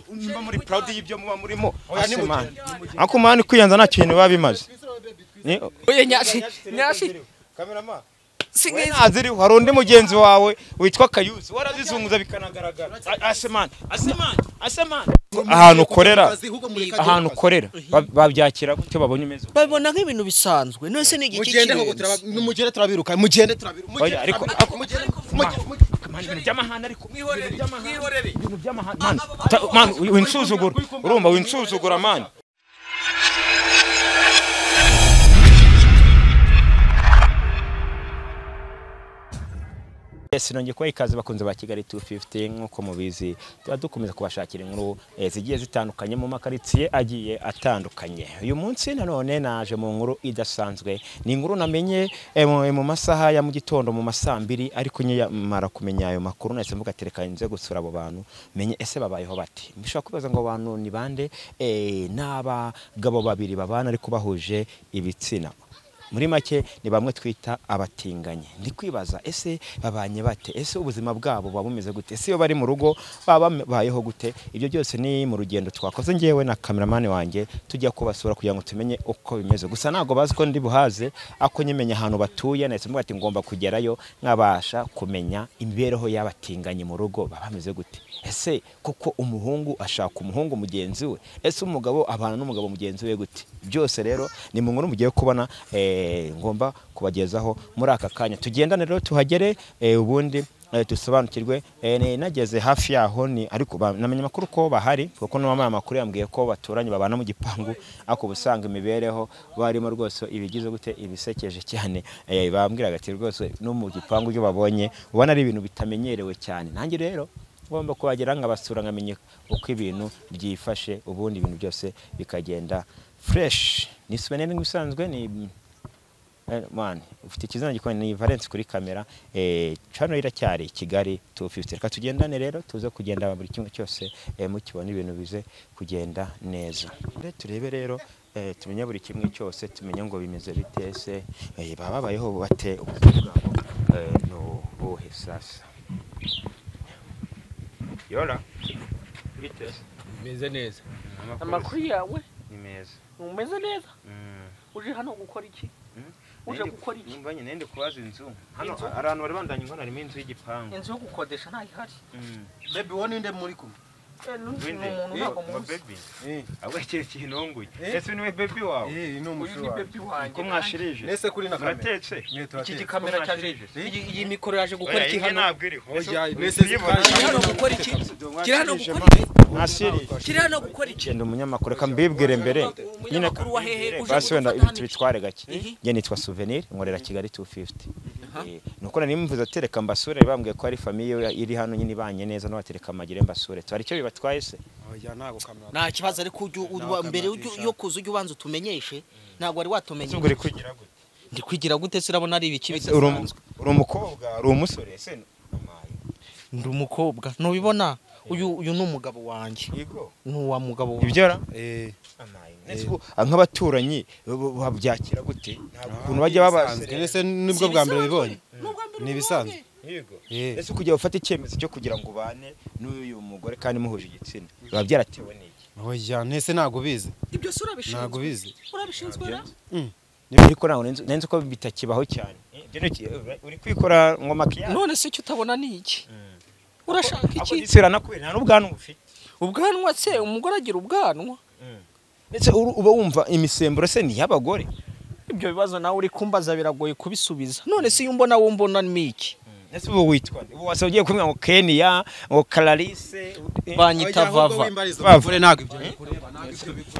muba muri proud y'ibyo muba murimo ariko mani kwiyanza nta kintu biba bimaze Oya nyashi nyashi kamerama singiza ntaziriho hari undi mugenzi wawe witwa kayuzi warazizunguza bikanagaragara asemani asemani asemani ahantu ukorera ahantu ukorera ba- babyakira gutyo babonye umeze uko. babibona nk'ibintu bisanzwe none se ni igiki mugende koko kirenze turaba- mugende turabiruka mugende turabiruka mugende Oya, ariko- turabiruka, mugende- mugende- mugende- Mani, ibintu by'amahane ariko mwihorere mwihorere ibintu by'amahane mani ta- mani winsuzugura urumva winsuzugura mani Yes, nongeye kubaha ikaze bakunze ba Kigali 250 nk'uko mubizi tuba dukomeza kubashakira inkuru eh, zigiye zitandukanye mu makaritsiye agiye atandukanye uyu munsi nanone naje mu nkuru idasanzwe ni inkuru namenye eh, mu, mu masaha ya mu gitondo mu masambiri ariko nyamara kumenya ayo makuru nahise mvuga ati reka nze gusura abo bantu menye ese babayeho bati mushobora kwibaza ngo abo bantu ni bande eh, n'abagabo babiri babana ariko bahuje ibitsina muri make ni bamwe twita abatinganyi ndi kwibaza ese babanye bate ese ubuzima bwabo buba bumeze gute ese iyo bari mu rugo baba babayeho gute ibyo byose ni mu rugendo twakoze ngewe na kameramani wanjye tujya kubasura kugira ngo tumenye uko bimeze gusa ntabwo bazi ko ndi buhaze ako nyimenya ahantu batuye nahise mvuga ati ngomba kugerayo nkabasha kumenya imibereho y'abatinganyi mu rugo baba bameze gute ese koko umuhungu ashaka umuhungu mugenzi we ese umugabo abana n'umugabo mugenzi we gute byose rero ni mu nkuru mugiye kubona eh, ngomba kubagezaho muri aka kanya tugendane rero tuhagere eh, ubundi eh, dusobanukirwe eh, ni- nageze hafi yaho ni ariko ba- namenye amakuru ko bahari kuko n'uwambaye amakuru yambwiye ko baturanye babana mu gipangu ariko uba usanga imibereho barimo rwose ibigize gute ibisekeje cyane eh, bambwiraga ati rwose no mu gipangu ibyo babonye ubona ari ibintu bitamenyerewe cyane nanjye rero ngomba kuhagera nkabasura nkamenya uko ibintu byifashe ubundi ibintu byose bikagenda fresh ni suveneri nk'ibisanzwe ni eh, mani ufite ikizina gikomeye ni valence kuri kamera eh, hano iracyari kigali 250 reka tugendane rero tuze kugenda buri kimwe cyose eh, mukibona ibintu bize kugenda neza Re- turebe rero eh, tumenye buri kimwe cyose tumenye ngo bimeze bite ese eh, baba babayeho bate ubuzima bwabo eh, ni ubuhe sasa Yora. Biteze. meze neza amakuru yawe ni meza. umeze neza Mm. uje hano gukora iki Mm. uje Nende- gukora iki Nimbanye nende kubaza inzu. Hano Inzu? abantu bari bandanye inkono harimo inzu y'igipangu. inzu yo gukodesha ntayihari Mm. baby wowe ninde muri kumwe Eh, n'undi ni Wende. umuntu Eh, ntabwo wa muzi baby. Eh. Ahubwo kiri kintu ngunye. Eh. Ese ni we baby wawe. Eh, ni uyu umushuri ni wawe. bebi wanjye Ko mwashirije. Nese kuri na kamera Muratetse. Mwe iki turatetse. gikamera cyaje Eh? iyi iyi mikoro yaje gukora Oya, iki iyi hano ntabwo iriho. Oya, Ese- mese uyibona? kiri hano gukora iki kiri hano gukora iki Mwashirije. kiri hano gukora iki Genda umunyamakuru reka mbibwire mbere nyine umunyamakuru wa hehe uje basi wenda kudutanira. ibintu bitware gake Ihi. njye nitwa souvenir nkorera kigali 250 Eh, nuko nari mvuze ati reka mbasure bambwiye ko hari famiye iri hano nyine ibanye neza n'abatereka magire mbasure twari icyo bibatwaye se Oya, ntago kamera nta kibazo ariko ujye u- uba- mbere ujye- yo kuza ujye ubanza utumenyeshe ntabwo wari watumenye ubwo uri kugira gute ndi kwigira gute se urabona ari ibiki Ese uri umu- bidasanzwe uri umukobwa uri umusore se Amaye. ndi umukobwa ntubibona uyu uyu ni umugabo wanjye Yego. ni uwa mugabo wanjye ibyo ra eh Amaye. Ese ubu, ah, nk'abaturanyi bo- bo- babyakira gute ntabwo ukuntu bajya Bisanzwe. babaserera Nese nibwo bwa mbere bibonye ni ibisanzwe yego Eh. ese kujya ufata icyemezo cyo kugira ngo ubane n'uyu mugore kandi muhuje igitsina biba byaratewe n'iki oya ntese ntago bizi ibyo se urabishinzwe ntago bizi urabishinzwe ra niba ariko ntabwo nenze nenze ko bitakibaho cyane ibyo ni iki? uri kwikora ngo makiyage none se icyo utabona ni iki urashaka ako iki gisirana kubera nta n'ubwanwa ufite ubwanwa se umugore agira ubwanwa ndetse uru- uba wumva imisemburo se ni iy'abagore ibyo bibazo nawe uri kumbaza biragoye kubisubiza none se iyo umbona wumbona ni iki ndetse ubu witwa nde? ubu wasa ugiye kumwe ngo keniya ngo kararise banyita vava bavure ntago ibyo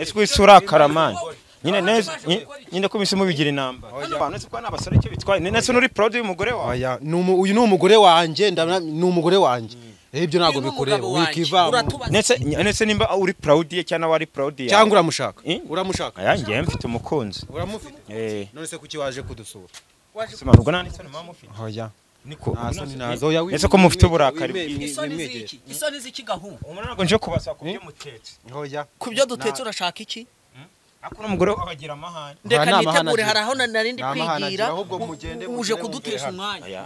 ese wese urakara mani nyine neza nyi- nyine ko iminsi mubigira inamba abantu nzi ko ari abasore icyo bitwaye ndetse n'uri proud y'umugore wawe oya ni umu- uyu ni umugore wanjye ndabona ni umugore wanjye Eh, ibyo ntago bikureba wikiva ndetse ndetse nimba uri proud ye cyangwa wari proud yawe cyangwa uramushaka Eh? uramushaka aya ngewe mfite umukunzi uramufite eh none se kuki waje kudusura simanurwa nta n'isano mama mufite oya niko nta soni nazo oya ese ko mufite uburakari bwinshi bwinshi isoni z'iki gahunda umuntu ntabwo nje kubasaba kubyo mutetse oya ku byo dutetse urashaka iki akora umugore we abagira amahane Nta ndeka nama nitegure hanagira. hari aho nari ndi Nta mahana kwigira agira, ahubwo u- mugende uje mugere kudutesha mugere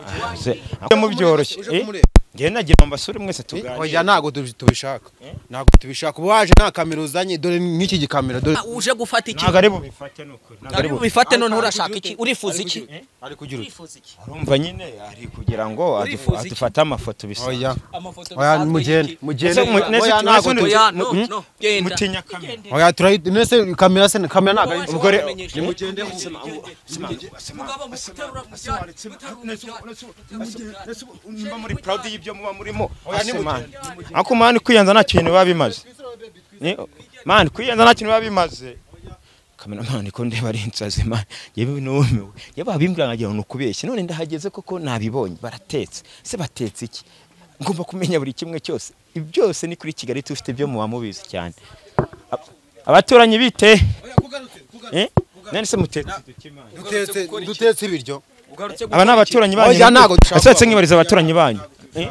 umwanya mu byoroshye uje kumureba. njye nagira ngo mbasure mwese oya tuganire ntago tubi- tubishaka ntago tubishaka uba waje nta kamera uzanye dore nk'iki gikamera dore Ah, uje gufata iki ntabwo ari bubifate ni ukuri ntabwo ari Ari bubifate bubifate noneho urashaka iki urifuza iki ari kugira ute urifuza iki urumva nyine ari kugira ngo Urifuza iki? adufate amafoto bisanzwe oya amafoto oya bisanzwe mugende y'iki? mugende Ese mwe- nese oya tu- ntago nese tubi- tu- Oya, no, Mm? no, genda. mutinya kamera oya turayi nese kamera se kamera ntago ari Wowe umugore wamenyesha- Sema, u- sema, sema, Mugabo, mu sema, guterura, mu sema, byaha, sema, guterura, mu nese- byaha. nese- nese- muba muri proud y'ibyo muba murimo Ase, nimugende, man. ariko mani kwiyenza nta kintu biba bimaze Ni- mani kwiyenza nta kintu biba bimaze kameramani ko ndeba ari insazi mani yewe numiwe yewe babimbwira nkagira ngo ni ukubeshya none ndahageze koko nabibonye baratetse se batetse iki ngomba kumenya buri kimwe cyose Ibi byose ni kuri kigali tufite byo muba mubizi cyane Ab- abaturanyi bite Eh? none se mutetse dutetse dutetse ibiryo aba ni abaturanyi banyu Oya, ntago dushaka Ese kuba- mwibariza abaturanyi banyu Eh?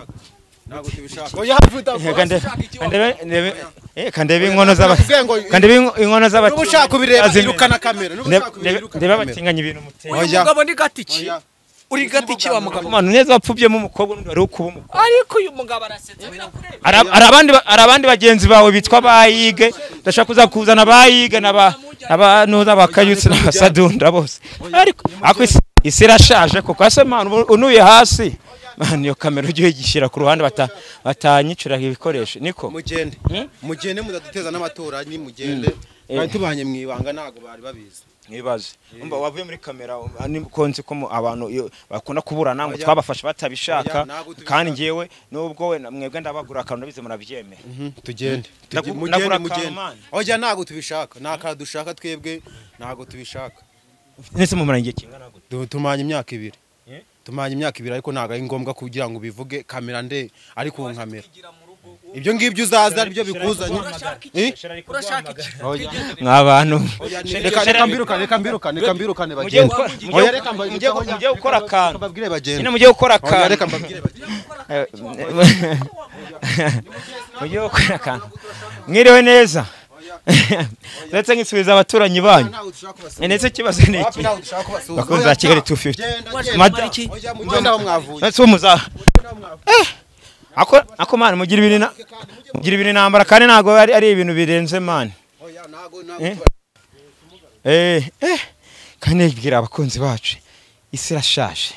ntago tubishaka oya mvuta Kande- kandebe- ndebe- eh, kandebe inkono z'aba- Ubwenge- kandebe inko- inkono z'abatu- nuba ushaka kubireba Azim- irukana kamera nuba Ndebe- ushaka ndebe- ndebe kubireba irukana kamera abatinganya ibintu muteye uyu Oya. mugabo ni gatiki Oya. uri gatiki wa mugabo Mwana neza wapfubyemo umukobwa n'undi wari ukuba umukobwa ariko uyu mugabo arasetsa birakureba Hari hari abandi ba- hari abandi bagenzi bawe bitwa bayige ndashaka kuza kuzana bayige n'aba n'abantuza bakayutse n'abasadunda bose ariko ariko isi- isi irashaje kuko ase mwana ubu unuye hasi mwana iyo kamera ujye uyigishyira ku ruhande bata- batanyiciraho ibikoresho niko mugende mugende mudaduteza n'abaturanyi mugende Eh. bari tubanye mu ibanga ntago bari babizi Nibaze. Umba wavuye muri kamera um, ni konzi ko mu- abantu iyo bakunda kuburana ngo Oya. twabafashe batabishaka Oya, ntabwo tubishaka. kandi ngewe nubwo we na- mwebwe ndabagura akantu nabize murabyemera. tugende Nagu- Tuge- nagura akantu, mugende mugende man. oya ntago tubishaka nta kantu dushaka twebwe ntago tubishaka Nese mu murenge kingana gute? Du- tumanye imyaka ibiri Eh? tumanye imyaka ibiri ariko ntago ari ngombwa kugira ngo ubivuge kamera nde ari ku nkamera ibyo ngibyo uzaza aribyo bikuzanye Eh? urashaka iki Mwabantu. reka reka mbirukane reka mbirukane reka mbirukane Mugiye bagende gukora oya reka mbabwire mugiye gukora- mugiye gukora akantu. babwire Nyine bagende mugiye gukora oya reka akantu. mbabwire bagende Eh, Mugiye gukora akantu. Mwiriwe neza. Ndetse nkisubiza abaturanyi banyu. ntago dushaka kubasa Ndetse ikibazo ni wapi iki. ntago dushaka kubasuhuza Bakunzi ba Kigali 250. Mada- oya mugende aho mwavuye Ndetse umuza. Ako ako man mugira ibintu na- mugira ibintu nambara kandi ntago ari ari ibintu birenze man. oya ntago ntago Eh? Eh eh kandi yibwira abakunzi bacu isi irashaje.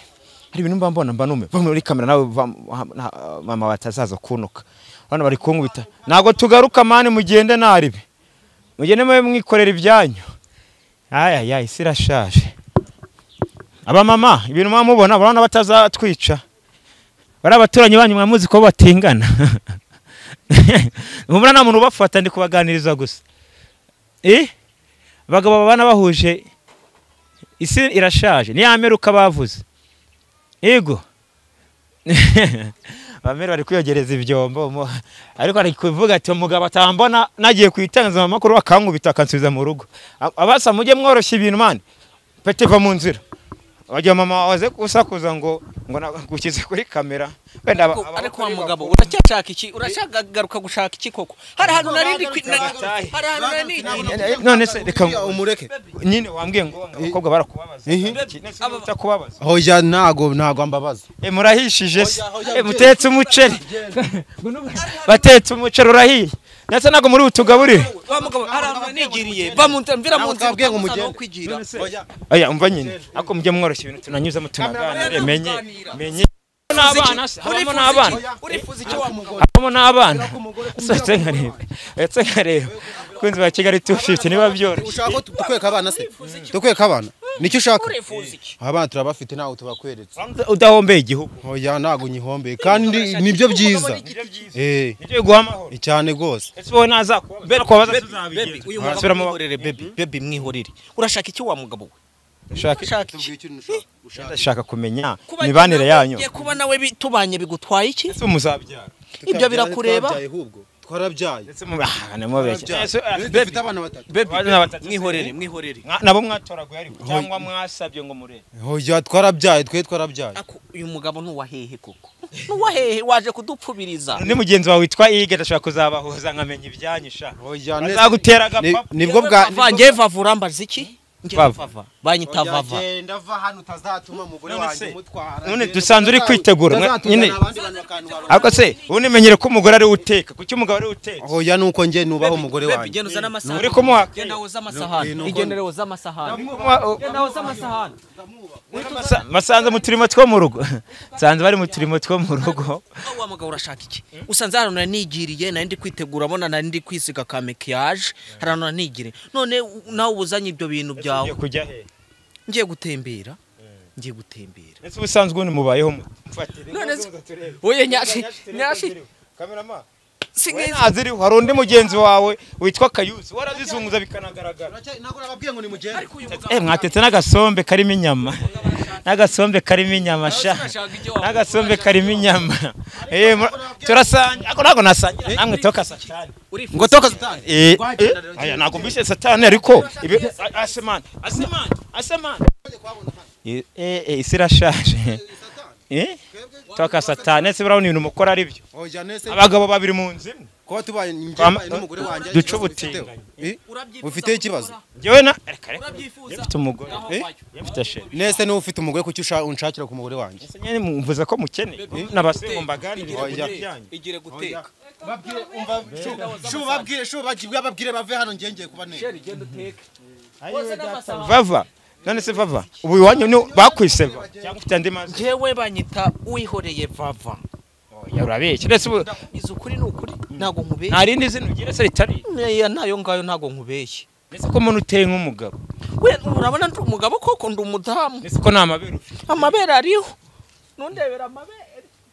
Hari ibintu mba mbona mba nume. Bamwe muri kamera nawe va- na- mama batazaza kunuka. Bano bari kunkubita. Ntago tugaruka man mugende naribe. Mugende mwe mwikorera ibyanyu. Aya ya isi irashaje. Aba mama ibintu mwa mubona barabona batazatwica. Bari abaturanyi banyu mwamuzi ko batingana. Mubona nta muntu ubafata ndi kubaganiriza gusa. Eh? Abagabo babana bahuje isi irashaje. Ni ameruka bavuze. Yego. Bamere bari kwiyogereza ibyombo mo- ariko ari kuvuga ati umugabo atambona nagiye ku itangazamakuru akankubita akansubiza mu rugo A- abasa mujye mworoshya ibintu mani pete va mu nzira wagira mama waze gusakuza ngo ngo nagukize kuri kamera wenda aba- Ariko- ariko wa abagore mugabo bakunda- uracyashaka iki urashaka garuka gushaka iki koko hari ahantu nari ndi kwi- na- Bagatahe. hari ahantu nari nigiye Eh, eh, none se reka umureke nyine wambwiye ngo abakobwa barakubabaza Ihi. Iki- nese utakubabaza oya ntago ntago mbabaza Eh, murahishije se Eh, mutetse umuceri batetse umuceri urahiye ndetse ntabwo muri butugaburire wa mugabo hari ahantu nigiriye va mu nzira mvira mu Ntabwo nzira twabwiye ngo utamuza mugende. no kwigira aya umva nyine ariko mujye mworoshya ibintu tunanyuzamo tunaganire menye menye n'abana se habamo Urifuza n'abana iki? urifuza icyo wa mugabo habamo n'abana ndetse nkareba ndetse nkareba kunzi ba kigali 250 niba byoroshye ushaka ko tu- tukweka abana se tukweka abana nicyo ushaka urifuza iki abana turabafite ntago tubakweretse udahombeye igihugu oya ntago nyihombeye kandi nibyo byiza eh nibyo biguha amahoro ni cyane rwose ese wowe nazakubabaza kubabaza Baby, uyu tuzabigenza mugabo Asubiramo- mwihorere baby baby mwihorere urashaka iki wa mugabo we ushaka urashaka iki ndashaka kumenya Kuba- imibanire yanyu Ugiye kuba nawe bi- tubanye bigutwaye iki ese muzabyara ibyo birakureba twarabyaye ndetse mu- ah, nimubeshye Ese, ah, dufite abana batatu Abana batatu. mwihorere mwihorere mwa- nabo mwatoraguye ariko cyangwa mwasabye ngo murebe oya twarabyaye twe twarabyaye Ako, uyu mugabo ntuwahehe koko n'uwa hehe waje kudupfubiriza undi mugenzi wawe witwa Ige ashobora kuzabahuza nkamenya ibyanyisha Oya, ne- azagutera ni- agapapa nibwo bwa vava njye vava urambaza iki Njye Vava. vava banyita Oya, vava genda va hano utazatuma umugore None wanjye se- umutwara none Genda, dusanzwe uri utaza- kwitegura, mwa- utazatuzana nyine- abandi bantu bakantwara. ariko se ubu nimenyere ko umugore ari we uteka kuki umugabo ari we uteka Oya nuko njye nubaho umugore Baby, wanjye genda uzane amasahani uri kumuha genda woza amasahani igendere woza amasahani genda woza amasahani basanze mu turimo two mu rugo nsanze bari mu turimo two mu rugo aho wa mugabo urashaka iki usanze hano nanigiriye nari ndi kwitegura abona nari ndi kwisiga ka makiyaje hari hano nanigiriye none u- nawe ubuzanye ibyo bintu byawe Ugiye kujya he ngiye gutembera ngiye gutembera ese ubusanzwe ubundi mubayeho mu- mfatire None inkono se- ngo turebe. oye nyashi Nyashi, nyashi ziriho. Kamerama, we singizi ntaziriho hari undi mugenzi wawe witwa kayuzi warazizunguza bikanagaragara ntabwo nababwiye ngo nimugende ariko uyu mugabo Eh, mwatetse n'agasombe karimo inyama n'agasombe karimo inyama sha urashaka ibyo wavuga n'agasombe karimo inyama Eh, mura- turasangira ariko ntabwo nasangira namwe toka satani ngo toka satani Eh, eh, aya ntabwo mbise satani ariko ibi- a- asemani asemani asemani Eh, eh, eh, isi irashaje Eh? toka satani ese burabona ibintu mukora ari byo oya nese abagabo babiri mu nzu imwe kuba tubaye njye Twama- mbaye n'umugore wanjye duce ikibazo mfiteho. Eh? urabyifuza ufite ikibazo njyewe na reka reka urabyifuza mfite umugore Eh? njye mfite sheri nese niba ufite umugore kuki usha- unshakira ku mugore wanjye ese nyine mumvuze ko mukene n'abasego mbaganiriye Oya. ku byanyu igire guteka shubabwire shubabwire babwire bave hano ngengeye kuba neza igenda uteka vava none se vava ubu iwanyu ni bakwiseba cyangwa ufite andi mazi jewe banyita uwihoreye vava Oya, urabeshya ndetse ubu izi ukuri ni ukuri ntago nkubeshye nta rindi zina ugira se ritari Neya nayo ngayo ntago nkubeshye ndetse ko umuntu uteye nk'umugabo we urabona ndi umugabo koko ndi umudamu ndetse ko nta mabere ufite amabere ariho nundebera amabere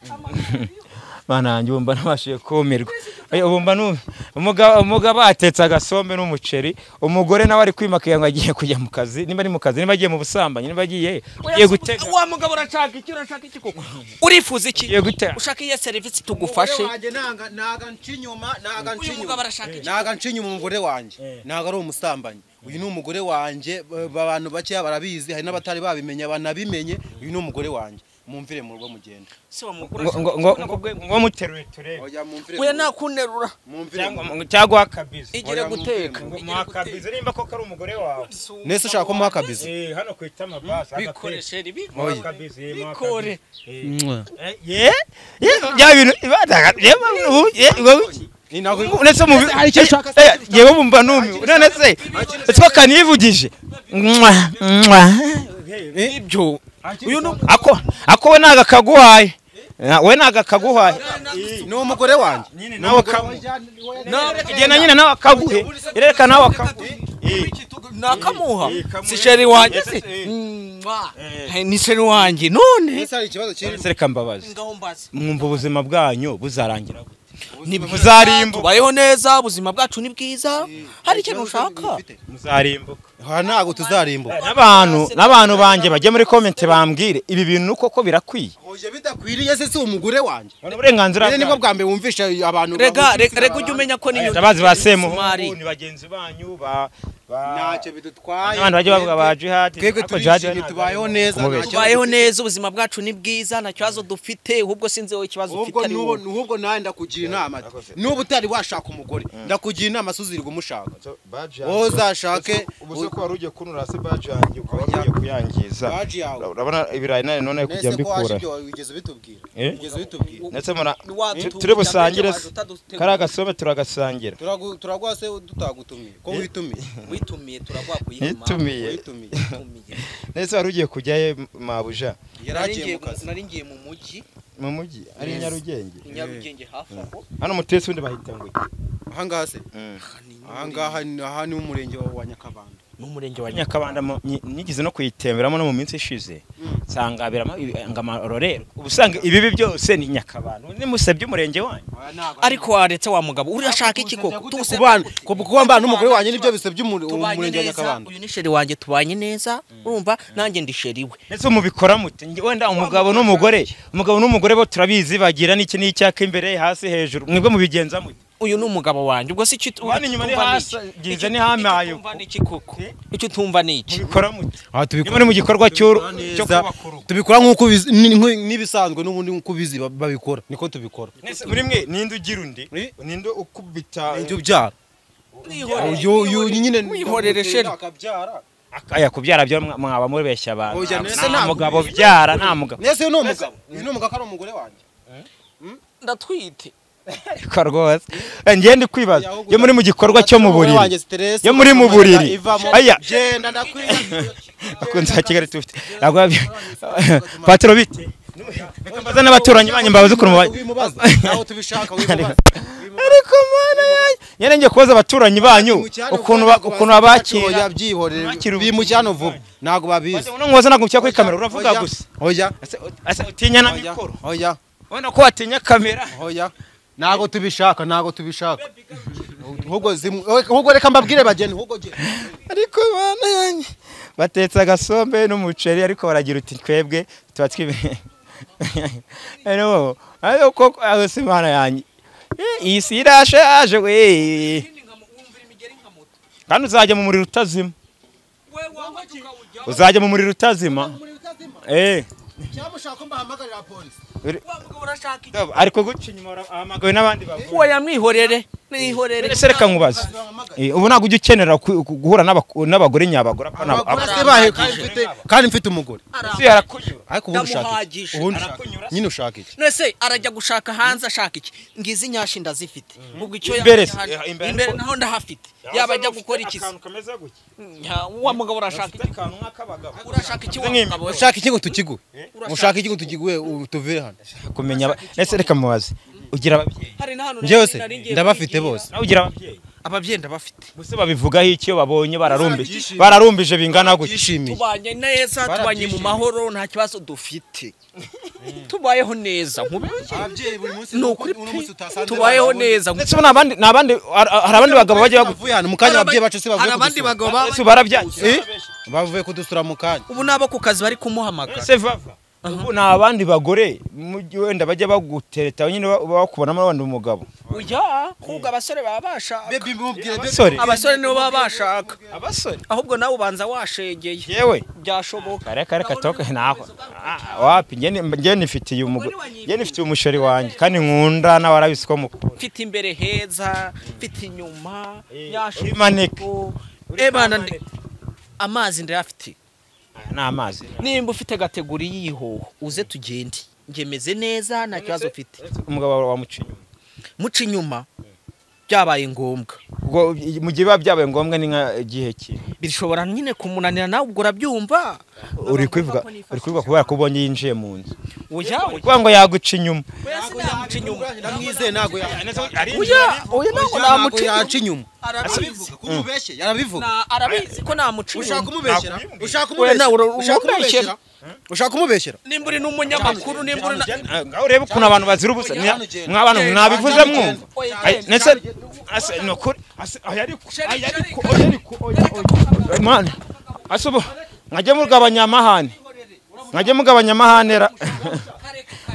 amabere ariho bana yanjye wumva nabashije kumirwa Oya, wumva nu- umugabo umugabo atetse agasombe n'umuceri umugore nawe ari kwimakaye ngo agiye kujya mu kazi nimba ari mu kazi nimba agiye mu busambanyi nimba agiye agiye gutega wa mugabo urashaka iki urashaka iki koko urifuza iki agiye gutega ushaka iyihe serivisi tugufashe ntago nca inyuma ntago nca Uyu mugabo arashaka iki? ntago nca inyuma umugore wanjye ntago ari umusambanyi uyu ni umugore wanjye ba- abantu bakeya barabizi hari n'abatari babimenye banabimenye uyu ni umugore wanjye mumvire mu rugo mugenda se wa mugore ngo ngo ngo ngo muteruye turebe oya mumvire we nakunterura mumvire cyangwa cyangwa akabizi igire Oya, guteka ngo muhakabize nimba koko ari umugore wawe nese ushaka ko muhakabiza Eh, hano ku itama basi bikoreshe Oya. bikore Muhakabize, eh, bikore Eh, ye ye bya bintu ibadaga ye ubu ye ubu Ni ntago unese mu yewe bumva numi none se two kanivugije mwa mwa ibyo uyu ni ako ako we naga kaguhaye Na- we naga kaguhaye ni umugore wanjye nawe kamu genda nyine nawe akaguhe ireka nawe akaguhe nakamuha Eh, kamuhe. si sheri wanjye si Eh. Mwah. ni sheri wanjye none nese hari ikibazo kiri None se reka mbabaze ngaho mbaze mwumva ubuzima bwanyu buzarangira gute? muzarimbu bayeho neza ubuzima bwacu ni bwiza hari ikintu ushaka muzarimbuka aha ntago tuzarimbuka n'abantu n'abantu banjye bajye muri komenti bambwire ibi bintu koko birakwiye oya bidakwiriye se si umugore wanjye ubona uburenganzira rero nibwo bwanyu. bwa mbere wumvisha abantu rega bavuga rega rega abantu. ujye umenya ko niyo abazi ba semuhungu Isumari. ni bagenzi banyu ba ba- ntacyo bidutwaye n'abantu bajya bavuga ba jihadi twebwe ariko jihadi we turishimye ntabwo tubayeho ari- neza kumubeshya. ntacyo- tubayeho neza ubuzima bwacu ni bwiza nta kibazo dufite ahubwo sinzi wowe ikibazo ufite ahubwo ari n'ubu wowe n'ubwo nawe ndakugira inama n'ubu utari washaka umugore ndakugira inama suzirirwa umushaka wowe uzashake ubu se ko wari ugiye kunura se baji yanjye ukaba wari ugiye kuyangiza Baji yawe. urabona ibirayi nari none kujya nese ko waje mbikura ibyo wigeze ubitubwira Eh? wigeze ubitubwira ndetse mura Watutumye turi busangire waje se utadutegura. kariya gasome turagasangira Turagu- turaguha se dutagutumiye ko witumiye witumiye turagwakuyima nitumiye witumiye witumiye nese wari ugiye kujyayo mabuja yari Nari agiye ngiye mu kazi mu- nari ngiye mu mujyi mu mujyi ari i nyarugenge i nyarugenge hafi aho hano mutesi undi bahita ngo iki? ahangaha se ahangaha ni aha ni umurenge wa wa nyakabanda n'umurenge wa nyakabanda mu- nyi- nigeze no kuyitemberamo no mu minsi ishize nsanga haberamo amarorero ubu usanga ibibi byose ni nyakabanda nimusebye umurenge wanyu ariko waretse wa mugabo urashaka iki koko Tuguse- kubana kuba mbana n'umugore wanjye nibyo bisebya umu- umurenge wa nyakabanda uyu ni sheri wanjye tubanye neza urumva nanjye ndi sheri we ndetse mubikora mute Nge- wenda umugabo n'umugore umugabo n'umugore bo turabizi bagira n'iki n'icyaka imbere hasi hejuru mwebwe mubigenza mute uyu ni umugabo wanjye ubwo si icyo Mwana inyuma ni hasi, ngize ni hamaye icyo utumva ni iki koko icyo utumva ni iki mubikora mute Iyo aha muri tubikora mu gikorwa cy'uru- cyo neza kubaka urugo tubikora nk'uko ubizi- ni- nk'u- n'ibisanzwe n'ubundi nk'uko ubizi ba- babikora niko tubikora Nese muri mwe ninde ugira undi Eh? ninde ukubita ibyo byara uyu uyu nyine mwihorere sheri. akabyara akaya kubyara byo mwa- mwaba mubeshya abantu Oya, Nta- Nese nta ntabwo- mugabo byara nta mugabo nese uyu ni umugabo uyu ni umugabo ari umugore wanjye ndatwite ariko rwose njye ndi kwibaza Ahubwo iyo muri mu gikorwa cyo mu Umugore buriri wanjye stress, Iyo muri mu buriri. ivamo. Aya. genda ndakwiye akunze wa kigali tufite patiro bite mbaza n'abaturanyi banyu mbabaze ukuntu mubaye wimubaza naho tubishaka wimubaza ariko mana yanyu nyine ngiye kubaza abaturanyi banyu ukuntu ba- ukuntu babakira yabyihorere Bakira ubu. bimujyana vuba ntabwo babizi uno mwoza ntabwo mushyira kuri kamera uravuga gusa oya Ese- ese utinya na oya mikoro oya ubona ko watinya kamera oya ntabwo tubishaka ntabwo tubishaka ahubwo zimu- ahubwo reka mbabwire bageni ahubwo genda ariko mana yanyu batetse agasombe n'umuceri ariko baragira uti twebwe tuba twibe rero ariko koko aho si mana yanyu Eh, iyi si irashaje we kandi uzajya mu muriro utazima uzajya mu muriro utazima eh cyamushaka mbahamagarira polisi ariko guca inyuma uhamagawe n'abandi bagore uwo yamwihorere nihorere None se reka nkubaze Eh, ubu ntabwo ujya ukenera ku- ku- guhura n'abaku- n'abagore nyabagore apfa n'abo- abagore abo- se bahe kandi mfite kandi mfite umugore si harakunyura ariko ubu ushaka iki? Ndamuhagije. ubu ushaka nyine ushaka iki nese arajya gushaka hanze ashaka iki ngizi nyashi ndazifite ubwo icyo Imbere se. yajya hanze- Imbere imbere naho ndahafite yaba ajya gukora iki se? Nta- wa mugabo urashaka iki urashaka iki wa mugabo we? ushaka iki ngo tukiguhe ushaka iki ngo tukiguhe u- tuvire hano kumenya aba- ese reka mubaze ugira ababyeyi hari na hano nari- njyewe se nari ngiye ndabafite kwigira. bose nawe ugira ababyeyi ababyeyi ndabafite gusa babivugaho iki iyo babonye bararumbije Barabyishimiye. bararumbije bingana gutya byishimiye tubanye neza tubanye mu mahoro nta kibazo dufite tubayeho neza nkubwiye ababyeyi buri munsi ni ukuri pe tubayeho neza ndetse ubu ni abandi ni abandi hari hari abandi bagabo bajya bagufu bavuye hano mu kanya ababyeyi bacu se hari bavuye abandi kudusura bagabo baba- Ese ubu barabyaye Eh? bavuye kudusura mu kanya ubu n'abo ku kazi bari kumuhamagara ese vava ubu ni abandi bagore mu gihe wenda bajya bagutereta nyine ba- bakubonamo abandi umugabo oya ahubwo abasore baba bashaka bebe mubwire abasore abasore nibo baba bashaka abasore ahubwo nawe ubanza washegeye yewe byashoboka kare kare katoke naho Ah, wapi njye ni- njye nifitiye umugore njye nifitiye umusheri wanjye kandi nkunda nawe arabizi ko mukunda mfite imbere heza mfite inyuma uri maneke. ebana amazi ndayafite ni amazi nimba ufite kategori yiho uze tugende ngemeze neza nta kibazo ufite umugabo wamuca inyuma muca inyuma byabaye ngombwa ubwo mu gihe biba byabaye ngombwa ni nka gihe ki bishobora nyine kumunanira nawe ubwo urabyumva uri kubivuga uri kubivuga kubera ko ubonye yinjiye mu nzu oya oya kuvuga ngo yaguca inyuma namuca inyuma ndamwizeye ntago oya oya ntabwo namuca inyuma yaca inyuma arabizi kumubeshye yarabivuga Na- arabizi ko namuca ushaka inyuma kumubeshyera ushaka Oya, nawe ura- kumubeshyera urambeshyera. ushaka kumubeshyera ushaka kumubeshyira nimba uri n'umunyamakuru nimba uri na ngaho urebe ukuntu abantu bazira ubusa Oya, hano genda. mw'abantu mwabivuze Hano mwumva Oya, Ay, genda. ndetse ase ni ukuri ase oya ariko oya ariko oya ariko oya oya mwana ase ubu nkajya mugabanya amahane nkajya mugabanya amahane ra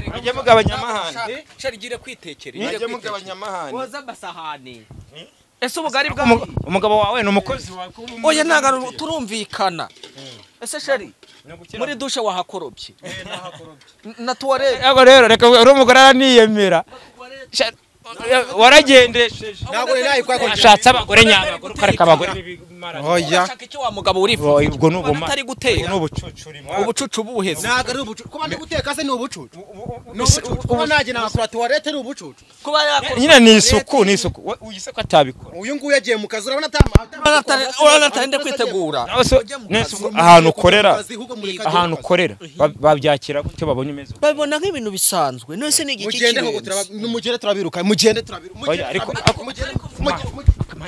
nkajya mugabanya amahane sharigire kwitekereza nkajya mugabanya amahane woza amasahani ese ubugari bwa Umu- umugabo wawe ni umukozi wawe oya ntabwo turumvikana ese shari muri dushe wahakorobye N- na tuwarete Ego rero reka uri umugore araniyemera Sha- waragendesheje ntago rero nayikora ashatse abagore nyabagore ukareka abagore b'ibimara oya urashaka icyo wa mugabo urifuza ubwo ni ubumara atari gutera n'ubucucuri ubucucu buheze ntago ari ubucucu kuba ndi guteka se ni ubucucu ni ubucucu kuba najya nakura tuwarete ni ubucucu kuba yakora nyine ni isuku ni isuku We- uyu se ko atabikora uyu nguyu yagiye mu kazi urabona atamaha uranatarinde kwitegura Nawe se- nese ubwo ahantu ukorera ahantu ahantu ukorera ba- babyakira gutyo babonye umeze uko. babibona nk'ibintu bisanzwe nose ni igiki mugende aho kirenze turaba- mugende turabiruka mugende turabiruka Oya, ariko- ako- mugende Man,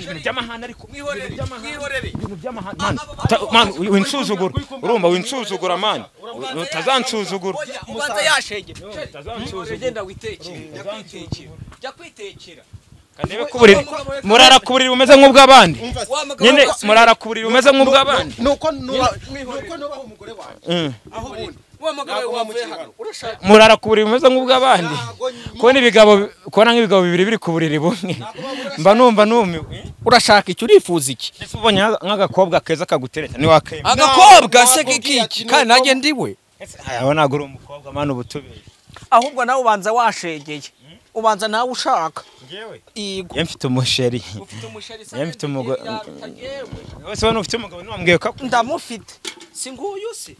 ibintu by'amahane ariko ibintu by'amahane man, ta- man, wi- winsuzugura urumva winsuzugura mani utazansuzugura Oya, ubanza yashege Shari, genda witekere jya kwitekera jya kwitekera Kanebe ku buriri murara ku buriri bumeze nk'ubw'abandi wa mugabo nyine wese- murara ku buriri bumeze nk'ubw'abandi nuko nuba- nuko nubaha umugore wanjye aho ubundi wa mugabo Ntabwo wavuye wamukiriye hano hano. urashaka murara ku buriri bumeze nk'ubw'abandi Ntabwo nyuma- kubona ibigabo kubona nk'ibigabo bibiri biri ku buriri bumwe mba numva numiwe urashaka icyo urifuza iki ese ubonye nka- nk'agakobwa keza kagutereta ntiwakemera agakobwa se ntabwo kiki ati kandi nuko- nanjye ndiwe aho ntabwo uri umukobwa mwana uba utubeye ahubwo nawe ubanza washegeye ubanza nawe ushaka yego iyo mfite umusheri ufite umushari Njye mfite umugore- wese ubona ufite umugabo ntiwambwiye ko akunda ndamufite si nguyu se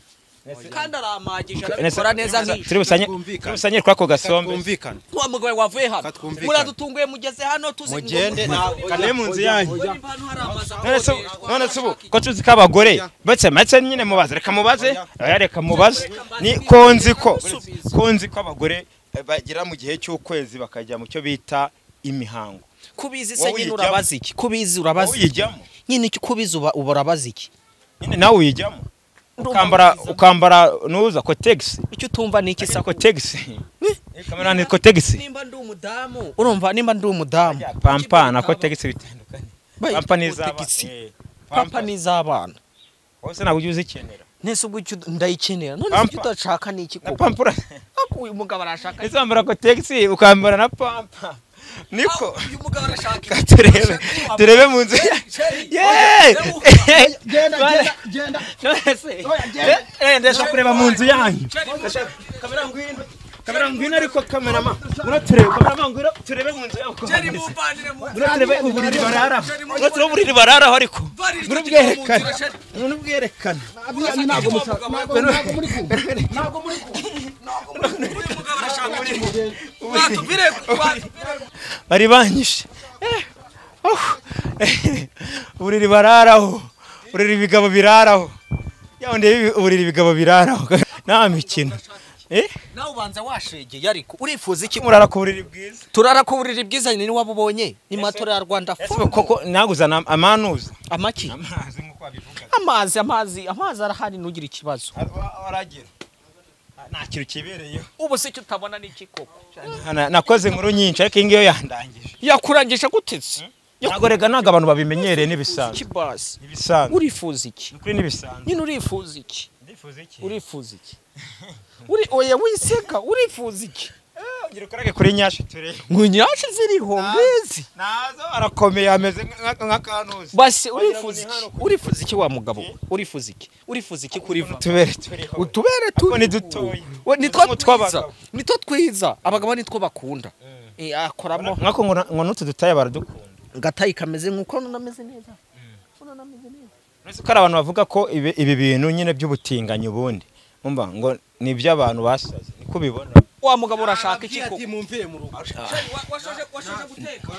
kandi aramagije Nese- arabikora neza nk'iki turi busanye Twumvikane. turi busanye kuri ako gasombe twumvikane wa mugabo wavuye hano Katwumvikane. muradutunguye mugeze hano tuzi mugende ntabwo kane mu nzu yanyu Ngo niba hano hari amazu none se ubu- akodeshwa, none se ubu arashaka iki? ko tuzi ko abagore bake make nyine mubaze reka mubaze oya reka mubaze ni mbaze. ko nzi ko Musubize. ko nzi ko abagore eh, bagera mu gihe cy'ukwezi bakajya mu cyo bita imihango kubizi Wowe se nyine uyijyamo. urabaza iki kubizi wowe urabaza iki? uyijyamo nyine icyo kubizi uba uba urabaza iki nyine nawe uyijyamo ukambara ukambara nuza kotegisi icyo utumva ni iki isa sa kotegisi kamera ni kotegisi nimba ndi umudamu urumva nimba ndi umudamu pampa na kotegisi bitandukanye Bayi, pampa n'iz'abana kotegisi. Eh, pampa papa n'iz'abana wose ntabwo ujya uzikenera nese ubwo icyo ndayikenera none se Pampa. icyo udashaka ni iki na koko pampa ura- Ako uyu mugabo arashaka Ese wambara kotegisi ukambara na pampa niko Ah, uyu mugabo arashaka Ka iki? turebe Arashaka iki? turebe mu nzu Sheri, Yeee! sheri, Bana- None se- Eh, eh, ndashaka kureba mu nzu yanyu Ndashaka- kamera ngwino kamera ngwino ariko kamera ma muraturebe kamera ma ngwino turebe mu nzu yanyu uko sheri hameze. mumvanire mu- muraturebe uburiri bararaho Sheri, mu- muraturebe uburiri bararaho ariko Mvanire icyo gikombe mu murabwerekana nzira, sheri. murabwerekana Uyu mugabo arashaka iki? Watubwire, watubwire. bari banyishe Eh, oh, eh, uburiri bararaho uburiri ibigabo biraraho yawe ndebe uburiri ibigabo biraraho nta mikino eh nawe ubanza washegeye ariko urifuza iki murara ku buriri bwiza turara ku buriri bwiza ni waba ubonye ni matora ya rwanda ese food. koko naguzana amanuza amaki amazi nk'uko babivuga amazi amazi amazi arahari ntugire ikibazo aragera nta kintu kibereyeho ubu se icyo utabona ni iki koko Na- nakoze inkuru nyinshi ariko iyi ngiyo yandangije yakurangisha gutetse ntabwo rega ntabwo abantu babimenyereye n'ibisanzwe ikibasi ibisanzwe urifuza iki ni ukuri n'ibisanzwe nyine urifuza iki ndifuza iki urifuza iki uri oya wiseka urifuza iki ugira ukorage kuri nyashi turebe nkunyashi ziriho mbizi nazo arakomeye ameze nk'akanuzi basi urifuza iki urifuza iki wa mugabo we? urifuza iki urifuza iki kuri va tubere turiho utubere Ako ni turiho. dutoya. We, nitwo Nk'utw'abagabo. twiza nitwo twiza abagabo nitwo bakunda Eh, akoramo nkako ngo na- ngo n'utu dutaye baradukunda gatayi kameze nk'uko none ameze neza uretse ko hari abantu bavuga ko ibi ibi bintu nyine by'ubutinganyi ubundi umva ngo ni iby'abantu basaze niko ubibona wa mugabo urashaka iki Arababwira koko ati, mumvire mu rugo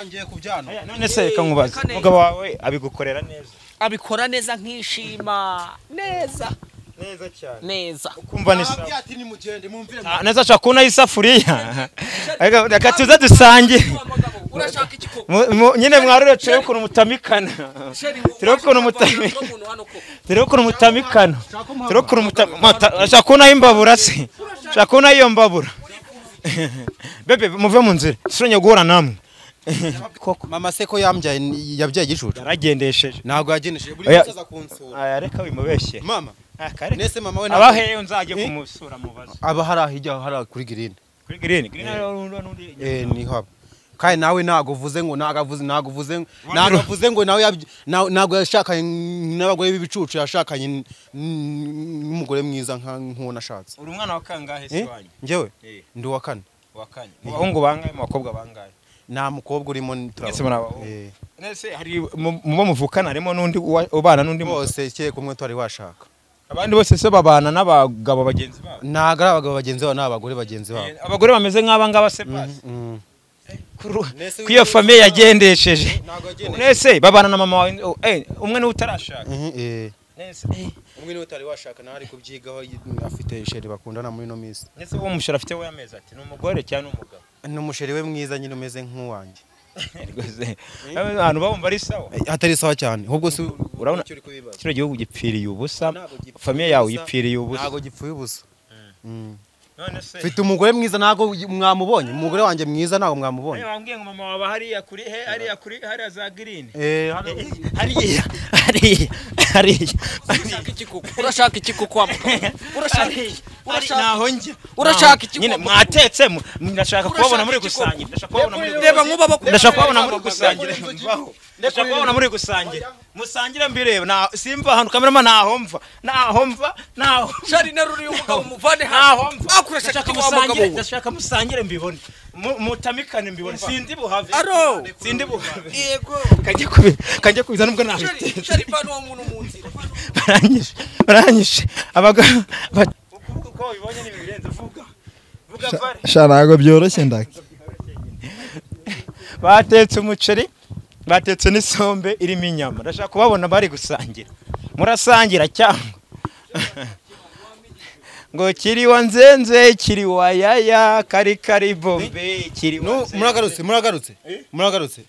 ngiye kubyana none se reka nkubaze Kane. umugabo wawe abigukorera neza abikora neza nk'ishima neza neza cyane neza ukumva ni sawa Arababwira ati nimugende mumvire mu Ah, neza ashobora kubonaho isafuriya Reka- reka tuze dusangire wa mugabo urashaka iki koko Mu- mu- nyine mwarure turebe ukuntu mutamikana turebe ukuntu mutamikana Turebe ukuntu mutamikana. Turebe ukuntu mutamikana. Ashaka kubonaho imbabura se. Ashaka kubonaho iyo mbabura. Bebe muve mu nzira. Sinonye guhura namwe. Koko. mama se ko yambyaye yabyaye igicucu Yaragendesheje. ntabwo yageneje buri Oya. wese aza kunsura Aya reka wimubeshye. mama Akareka. nese mama we ntabwo- Abahe nzajye kumusura mubaza. aba hari aho ijya hari aho kuri green Kuri green. Green ari n'undi. eh ni haba kandi nawe ntabwo uvuze ngo ntabwo avuze ntabwo uvuze ngo- ntabwo avuze ngo nawe yabya- na- ntabwo yashakanye n'abagore b'ibicucu yashakanye n- n- n'umugore mwiza nka nk'uwo nashatse Uri umwana wa kangahe Eh? se wanyu? njyewe Eh. ndi uwa kane Wa kane. Mu bahungu bangahe mu bakobwa bangahe? nta mukobwa urimo ni- turaba- Mwese muri abahungu. Eh. Nese hari mu mu bo muvukana harimo n'undi uwa- ubana n'undi mugabo. bose keke umwe twari washaka Abandi bose se babana n'abagabo bagenzi babo. ntabwo ari abagabo bagenzi babo n'abagore bagenzi babo Eh, abagore bameze nk'aba ngaba se pasi Mm. kuru Nese kwiyo wiwe- famiye yagendesheje Ntabwo yagendesheje. nese babana na mama wawe oh, eh, umwe niwe utarashaka Mhm, eh. nese eh, umwe niwe utari washaka nawe ari kubyigaho y- afite isheri bakundana muri ino minsi nese uwo mushara afite we amezi ati ni umugore cyangwa ni umugabo ni umusheri we mwiza nyine umeze nk'uwanjye rwose abantu babumva ari sawa Eh, atari sawa cyane ahubwo si Urabona- icyo uri kubibaza kino gihugu gipfiriye ubusa Ntabwo gipfiriye famiye yawe ubusa. yipfiriye ubusa ntabwo gipfuye ubusa Mm. none se mfite umugore mwiza ntabwo mwamubonye umugore wanjye mwiza ntabwo mwamubonye wambwiye ngo mama wawe hariya kuri he hariya kuri hariya za girini Eh, hano- hariya hariya hariya urashaka iki kukwambuka naho njya urashaka iki nyine mwatetse mu- ndashaka kubabona muri gusangira ndashaka kubabona muri reba nk'uba bakunda ndashaka kubabona muri gusangira mvaho ndashaka kubabona muri gusangira musangire mbireba na simva ahantu kamerama naho mva naho mva naho shari naruri umugabo muvane naho haho mva akurashaka ndashaka iki wa mugabo musangire we ndashaka musangire mbibone Mu- mutamikane mbibone sindi buhave Aro! sindi buhave yego kajya kubi kajya kubiza nubwo nabite shari shari vana wa muntu mu nzira baranyishe baranyishe abagabo ukuvuga uko wabibonye ni birenze vuga vuga vare sha ntabwo byoroshye ndake batetse umuceri batetse n'isombe irimo inyama ndashaka kubabona bari gusangira murasangira cyangwa ngo kiri wa nzenze kiri wa yaya kari kari bombe kiri wa Nu- nzenze muragarutse muragarutse muragarutse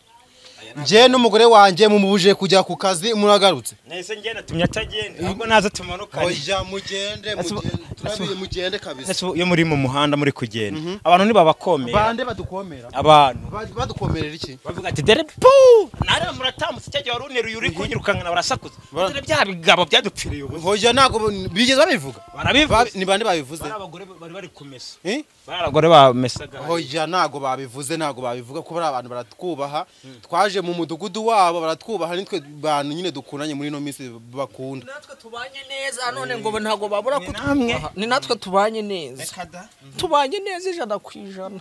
njye n'umugore wanjye mumubuje kujya ku kazi muragarutse nahise ngenda tumye atagenda ahubwo naza tumanukane oya mugende Ese- mugende, turabiye mugende kabisa Ese ubu iyo muri mu muhanda muri kugenda abantu ntibabakomera bande badukomera abantu Ba- badukomerera iki bavuga ati dore puu nariya muratambutse cya gihe wari uneruye uri kunyirukankana barasakuza dore bya bigabo byadupfiriye ubusa oya ntabwo bigeze babivuga barabivuga Ba- ni bande babivuze bari abagore bari bari kumesa Eh? bari abagore bamesaga oya ntabwo babivuze ntabwo babivuga ko bari abantu baratwubaha twaje mu mudugudu wabo baratwubaha nitwe bantu nyine dukundanye muri ino minsi bakunda natwe tubanye neza none ngo ntabwo babura Ni namwe. kutubaha ni natwe tubanye neza tubanye neza ijana ku ijana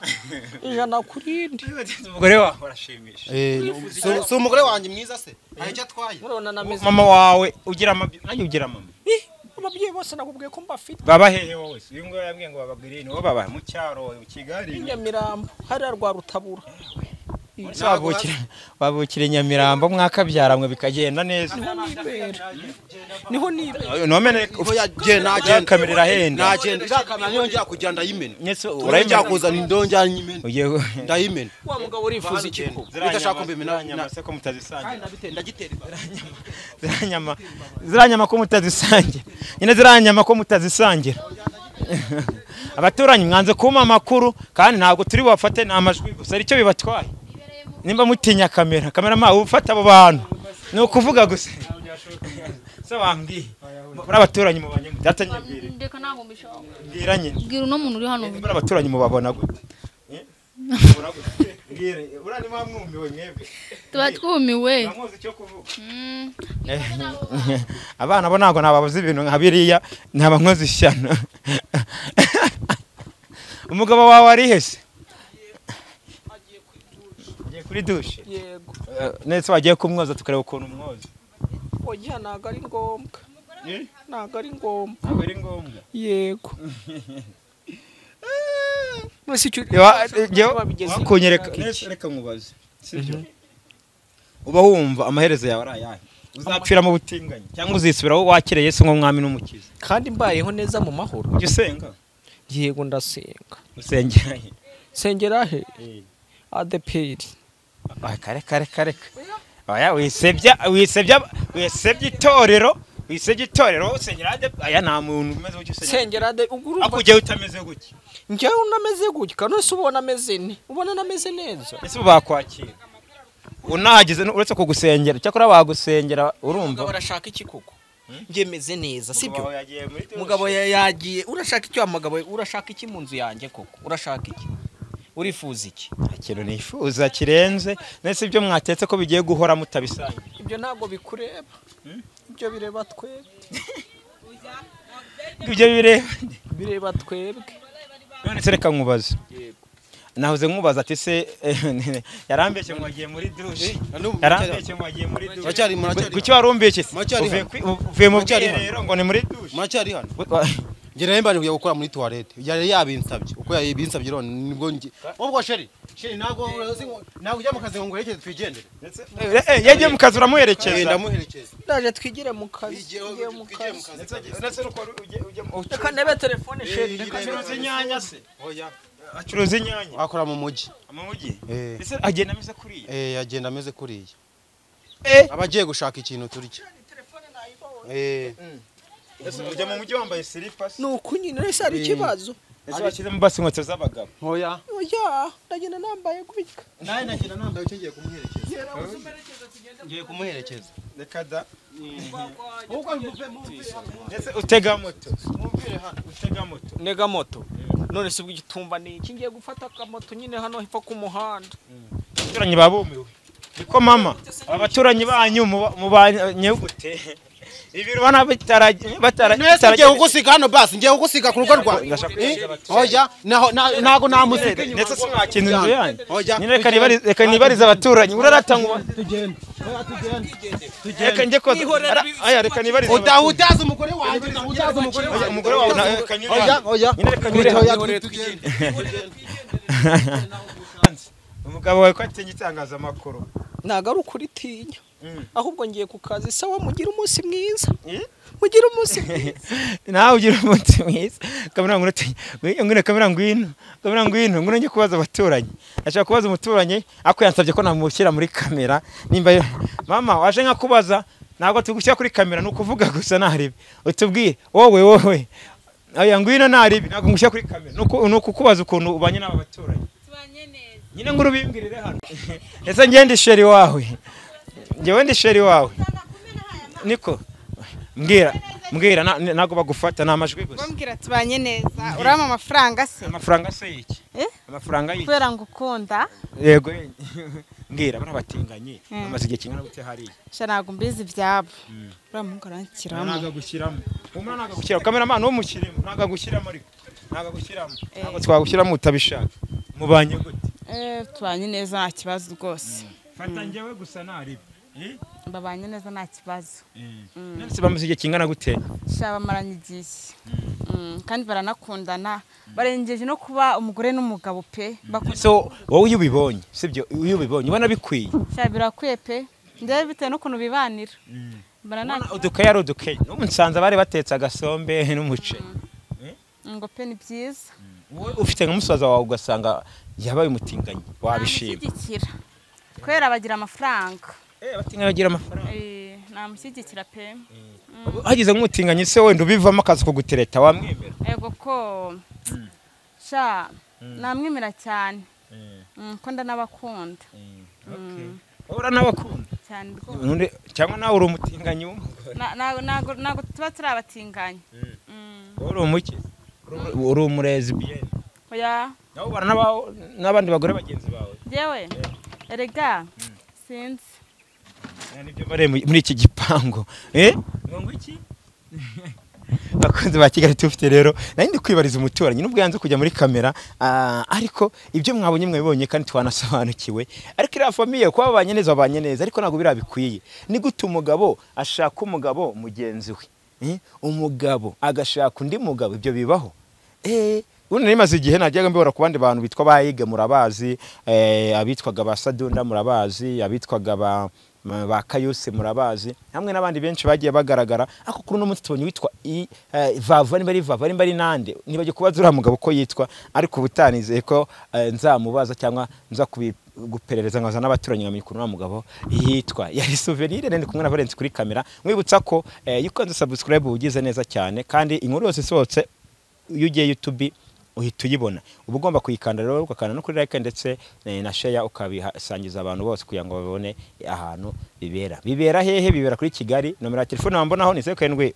ijana ku rindi umugore wawe arashimisha Eh, si- si umugore wanjye mwiza se hari icyo atwaye murabona nameze mama wawe ugira amabyi nanjye ugira mama Eh, ababyeyi bose nakubwiye ko mbafite baba hehe wowe se uyu nguyu yambwiye ngo babagirire nibo baba mu cyaro mu kigali i Nyamirambo hariya rwa rutabura wabukire wabukire nyamirambo mwakabyaramwe bikagenda neza niho nibera niho nibera nomene oya genda genda kamerera henda nagenda irakamera niyo njya kujya ndayimena nyese urajya urayimenya kuzana indonjya nyimena ugiye ndayimena wa mugabo urifuza iki ko udashaka kumbimena na- se ko mutazisangira ndagitera ziranyama ziranyama ko mutazisangira nyine ziranyama ko mutazisangira abaturanyi mwanze kumpa amakuru kandi ntabwo turi bubafate ni amajwi gusa aricyo bibatwaye nimba mutinya kamera kamera mpawe ufata abo bantu ni ukuvuga gusa se wambwiye muri abaturanyi mubanye gute data nyabwire ndeka ntabwo mbishobora mbwira nyine bwira uno muntu uri hano muri abaturanyi mubabona gute Eh? Mubabona gute? mbwira uriya ni wa mwumiwe mwebwe tuba twumiwe mwamuzi icyo kuvuga Mm. abana bo ntabwo nababuze ibintu nka biriya ntaba nkoze ishyano umugabo wawe ari hese agiye kuri dushe yego ndetse wagiye kumwoza tukareba ukuntu umwoza oya ntabwo ari ngombwa Eh? ntabwo ari ngombwa ntabwo ari ngombwa yego mwese icyo Iwa- icyo jyewe- babigeze wakunyereka Neza, reka nkubaze sibyo uba wumva amaherezo yawe ari ayahe uzapfira mu butinganyi cyangwa uzisubiraho wakiriye yesu nk'umwami n'umukiza kandi mbayeho neza mu mahoro ujya usenga yego ndasenga usengera he sengera he adeperi Ah, kare kare kare oya wisebya wisebya wisebya itorero wisebya itorero wowe usengera ade aya nta muntu umeze gutya usengera sengera ade ubwo urumva ako ujyawe utameze gutya njyewe unameze gutya none se ubona ameze ne ubona nameze neza ese ubu bakwakira unahageze nu- uretse kugusengera cyakora bagusengera urumva umugabo arashaka iki koko njye meze neza Umugabo sibyo yagiye muri douche. mugabo ya- yagiye urashaka iki wa mugabo we? urashaka iki mu nzu yanjye koko urashaka iki urifuza iki Nta kintu nifuza kirenze ndetse ibyo mwatetse ko bigiye guhora mutabisangira ibyo ntabwo bikureba ibyo bireba twebwe ibyo bireba bireba twebwe none se reka nkubaze nahoze nkubaza ati se yarambeshye ngo wagiye muri dushe yarambeshye ngo wagiye muri dushe muracyari muracyari kuki warumbishye se Muracyari uvuye hano? kwi- uvuye mu Muracyari bwiherero ngo ni muri douche muracyari hano Wa- njye nari mbanje kujya gukora muri tuwarete yari yabinsabye uko yabinsabye rero nibwo njye ubwo sheri sheri ntabwo urazi ngo- ntabwo ujya mu kazi ngo nguherekeze twigendere Eh, eh, yagiye mu kazi Oya, uramuherekeza ndamuherekeza ndaje twigire mu kazi Twigiye- twigiye mu twigiye mu kazi kazi Ndetse nuko uri- ujye- ujye mu- reka ndebe telefone sheri Eh, reka ndebe- acuruza inyanya se Oya. acuruza inyanya akora mu mujyi mu mujyi Eh. ese agenda ameze kuriya Eh, agenda ameze kuriya Eh. aba agiye gushaka ikintu turya Eh, ujya mu mujyi wambaye silipa se ni uku nyine ese hari ikibazo ese bashyizemo basi inkweto z'abagabo ntoya oya ndagenda nambaye gutya nawe nagira nambaye ucyo ngiye kumuherekeza ngiye kumuherekeza reka da nk'uko muve muve ndetse utega moto mwumvire hano utega moto ntega moto none si bw'igitumba ni iki ngiye gufata akamoto nyine hano hepfo k'umuhanda abaturanyi babumiwe niko mama abaturanyi banyu muba- mubanye gute ibiri ubona bitaragenda mwese ngiye kugusiga hano basi ngiye kugusiga ku rugo rwawe Ndashaka Eh? kugira bati- oya naho na- nago namusiga inyuma ndetse sinwakinze inzu yanjye oya nyine reka nibarize- reka nibarize abaturanyi urarata ngo tugende oya tugende reka njye koza aya reka nibarize udahutaza umugore wanjye udahutaza umugore abaturanyi. wanjye umugore wawe na- reka nyure oya hano. oya nyine reka nyure hano. oya tugende umugabo wawe ko atinya itangazamakuru ntabwo ari ukuri tinya Mm. ahubwo ngiye ku kazi sawa mugire umunsi mwiza Eh? mugire umunsi mwiza nawe ugira umunsi mwiza kamera ngwino uti- ngwino ngwino kamera ngwino kamera ngwino ngwino njye kubaza abaturanyi ashaka kubaza umuturanyi ariko yansabye ko namushyira muri kamera nimba yo- mama waje nka kubaza ntabwo tugushyira kuri kamera ni ukuvuga gusa ntaribi utubwire wowe wowe oya ngwino ntaribi ntabwo ngushyira kuri kamera ni uku- ni ukukubaza ukuntu ubanye n'aba baturanyi tubanye neza nyine ngo urubimbwirire hano ndetse njye ndi sheri wawe njyewe ndi sheri wawe niko mbwira mbwira na- ntabwo bagufata ni amajwi gusa bambwira tubanye neza urabona amafaranga se amafaranga se yiki Eh? amafaranga yiki kubera ngo ukunda yego ye- mbwira bana batinganyi bamaze igihe kingana gute hariya sha ntabwo mbizi ibyabo uriya muhungu aranshyiramo ntabwo agushyiramo umwana ntabwo agushyiramo kameramani umushyiremo ntabwo agushyiramo ariko ntabwo agushyiramo Eh. ntabwo twagushyiramo utabishaka mubanye gute Eh, tubanye neza nta kibazo rwose fata njyewe gusa ntaribi babanye neza nta kibazo ndetse bamaze igihe kingana gute sha bamaranye igihe Mm, kandi baranakundana barengeje no kuba umugore n'umugabo pe bakunda so wowe iyo ubibonye sibyo iyo ubibonye ubona bikwiye sha birakwiye pe ndebe bitewe n'ukuntu bibanira baranakunda udukayi ari udukayi n'ubu nsanze abari batetse agasombe n'umuceri ngo pe ni byiza wowe ufite nka musaza wawe ugasanga yabaye umutinganyi wabishima namushyigikira kubera bagira amafaranga Eh, abatinganyi bagira amafaranga Eh, namushyigikira pe hagize nk'umutinganyi se wenda ubivamo akazi kugutereta wamwemera ego ko sha namwemera cyane Mm, ko ndanabakunda uhora n'abakunda cyane rwose Nundi- cyangwa nawe uri umutinganyi w'umugore Na- na- ntago ntago tuba turi abatinganyi wowe uri umuki Uri- uri umurezi biyeni oya nawe ubana n'aba- n'abandi bagore bagenzi bawe yewe erega sinzi Nta nibyo bari mu- muri iki gipangu eh ngo iki bakunze ba kigali tufite rero nari ndi kwibariza umuturanyi nubwo yanze kujya muri kamera ah, ariko ibyo mwabonye mwabibonye kandi twanasobanukiwe ariko iriya famiye kuba babanye neza babanye neza ariko ntabwo biriya bikwiye ni gute umugabo ashaka umugabo mugenzi we Eh, umugabo agashaka undi mugabo ibyo bibaho Eh, ubundi nari maze igihe najyaga mbibona ku bandi bantu bitwa bayige murabazi eh, abitwaga ba sadunda murabazi abitwaga ba ba kayose murabazi hamwe n'abandi benshi bagiye bagaragara ariko kuri uno munsi tubonye witwa I- eh, vava nimba ari vava nimba ari nande nibajye kubaza uriya mugabo ko yitwa ariko ubu utanizeye ko eh, nzamubaza cyangwa nza kubi- guperereza nkaza n'abaturanyi nkamenya ukuntu uriya mugabo yitwa yari souvenir ndi kumwe na Valence kuri kamera mwibutsa ko eh, iyo ukanze subscribe ugize neza cyane kandi inkuru yose isohotse iyo ugiye YouTube uhita uyibona uba ugomba kuyikanda rero ugakanda no kuri like ndetse eh, na share ukabisangiza abantu bose kugira ngo babone ahantu bibera bibera hehe bibera kuri Kigali nomero ya telefone wambonaho ni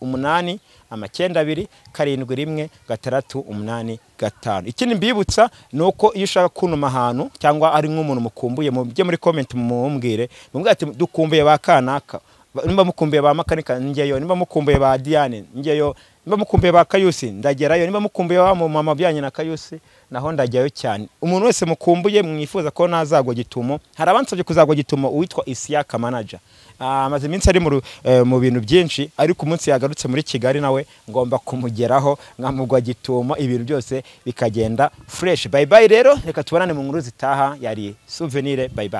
071 amacyenda abiri karindwi rimwe gatandatu umunani gatanu ikindi mbibutsa ni uko iyo ushaka kuntuma ahantu cyangwa ari nk'umuntu mukumbuye mujye muri comment mumumbwire mubwire ati dukumbuye ba kanaka Ba- nimba mukumbuye ba makanika njyeyo nimba mukumbuye ba diane njyeyo nimba mukumbuye ba kayusi ndagerayo nimba mukumbuye ba mama byanyu na kayusi naho ndajyayo cyane umuntu wese mukumbuye mwifuza ko nazagwa gitumo hari abansabye kuzagwa gitumo uwitwa isiyaka manager Ah, amaze iminsi ari mu ru- eh, mu bintu byinshi ariko umunsi yagarutse muri kigali nawe ngomba kumugeraho nkamugwa gitumo ibintu byose bikagenda fresh bye bye rero reka tubonane mu nkuru zitaha yari souvenir bye bye